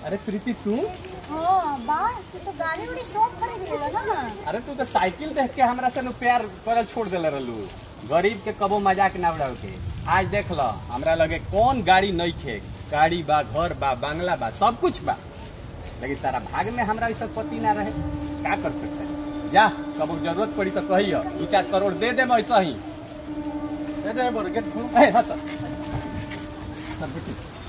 अरे प्रीति तू हाँ बा तू तो गाड़ी उड़ी सब खरीद लेला ना अरे तू तो साइकिल देख के हमरा से नु प्यार करल छोड़ देले रहलू गरीब के कबो मजाक ना उड़ाव के आज देख ल हमरा लगे कौन गाड़ी नहीं खे गाड़ी बा घर बा बंगला बा सब कुछ बा लेकिन तारा भाग में हमरा ऐसा पति ना रहे का कर सकते हैं? जा कबो जरूरत पड़ी तो कहियो दू चार करोड़ दे दे ऐसा ही दे दे बोल गेट खोल ए हट चल बेटी